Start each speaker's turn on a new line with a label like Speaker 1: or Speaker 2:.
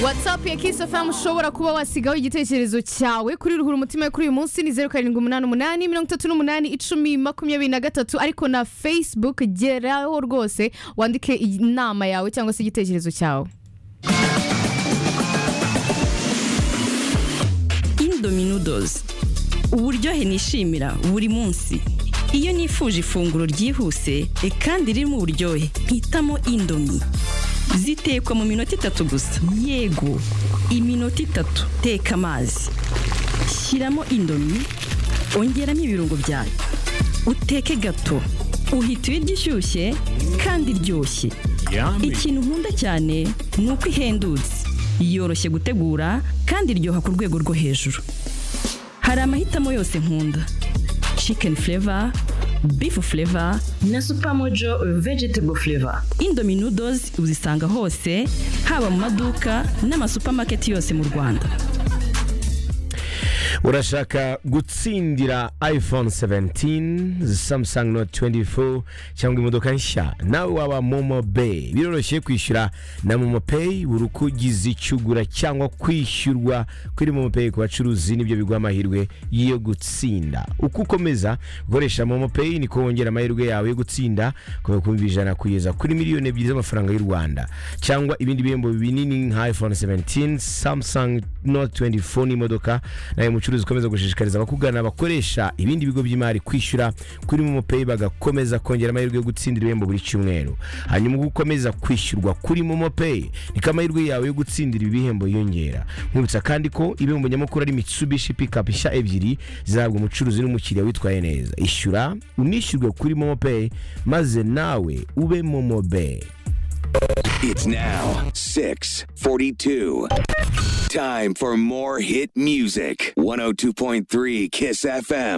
Speaker 1: watsapu ya kisafamu ushobora kuba wasigaho igitekerezo cyawe kuri ruhura umutima yo kuri uyu munsi ni zeru karindwi umunani umunani mirongo itatu n'umunani icumi makumyabiri na gatatu ariko na fesibuku geraho rwose wandike inama yawe cyangwa se igitekerezo cyawe
Speaker 2: indominodozi uburyohe nishimira buri munsi iyo nifuje ifunguro ryihuse kandi ririmo uburyohe mpitamo indomi zitekwa mu minota itatu gusa yego iminota itatu teka amazi shyiramo indomi ongeramo ibirungo byawe uteke gato uhita ibiryo ishyushye kandi iryoshye ikintu nkunda cyane ni uko ihendutse yoroshye gutegura kandi iryoha ku rwego rwo hejuru hari amahitamo yose nkunda chicken flavor beef flavor
Speaker 3: na supermojo vegetable flavor
Speaker 2: indomie noodles uzisanga hose haba mu maduka n'amasupamaketi yose mu rwanda
Speaker 4: urashaka gutsindira iphone 17 samsung note 24 cyangwa imodoka nshya nawe waba momo pay biroroshye kwishyura na momo pay buri uko ugize icyo ugura cyangwa kwishyurwa kuri momo pay ku bacuruzi nibyo biguha amahirwe yo gutsinda uko ukomeza gukoresha momo pay niko wongera amahirwe yawe yo gutsinda kuva ku bihumbi ijana kugeza kuri miliyoni ebyiri z'amafaranga y'u rwanda cyangwa ibindi bihembo binini nka iphone 17 samsung note 24 n'imodoka nawe umucuruzi ukomeza gushishikariza abakugana bakoresha ibindi bigo by'imari kwishyura kuri momo peyi bagakomeza kongera amahirwe yo gutsindira ibihembo buri cyumweru hanyuma ubwo ukomeza kwishyurwa kuri momo peyi niko amahirwe yawe yo gutsindira ibi bihembo yiyongera nkwibutsa kandi ko ibihembo nyamukuru ari mitsubishi pikapu nshya ebyiri zihabwa umucuruzi n'umukiriya witwaye neza ishyura unishyurwe kuri momo peyi maze nawe ube momo peyi
Speaker 5: It's now 642. Time for more hit music. 102.3 Kiss FM.